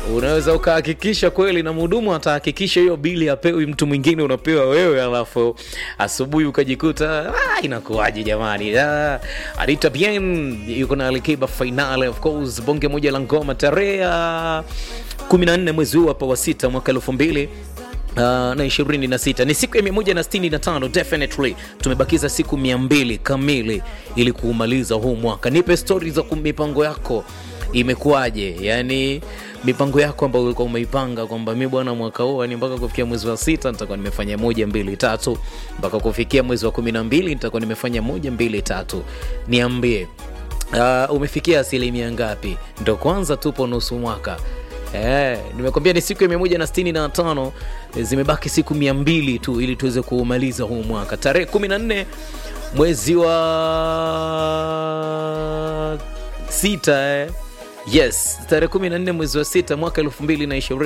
unaweza ukahakikisha kweli na mhudumu atahakikisha hiyo bili apewi mtu mwingine unapewa wewe alafu asubuhi ukajikuta ah, inakuwaje jamani ah, anita bien yuko na alikiba finale of course bonge moja la ngoma tarehe ya 14 mwezi huu hapa wa sita mwaka elfu mbili Uh, na ishirini na sita ni siku ya mia moja na sitini na tano definitely tumebakiza siku mia mbili kamili ili kuumaliza huu mwaka nipe stori za ku- mipango yako imekuwaje yani mipango yako ambayo ulikuwa umeipanga kwamba mi bwana mwaka huu yani mpaka kufikia mwezi wa sita nitakuwa nimefanya moja mbili tatu mpaka kufikia mwezi wa kumi na mbili nitakuwa nimefanya moja mbili tatu niambie uh, umefikia asilimia ngapi ndo kwanza tupo nusu mwaka Eh, nimekwambia ni siku ya mia moja na sitini na tano zimebaki siku mia mbili tu ili tuweze kuumaliza huu mwaka tarehe kumi na nne mwezi wa sita eh. yes tarehe kumi na nne mwezi wa sita mwaka elfu mbili na ishirini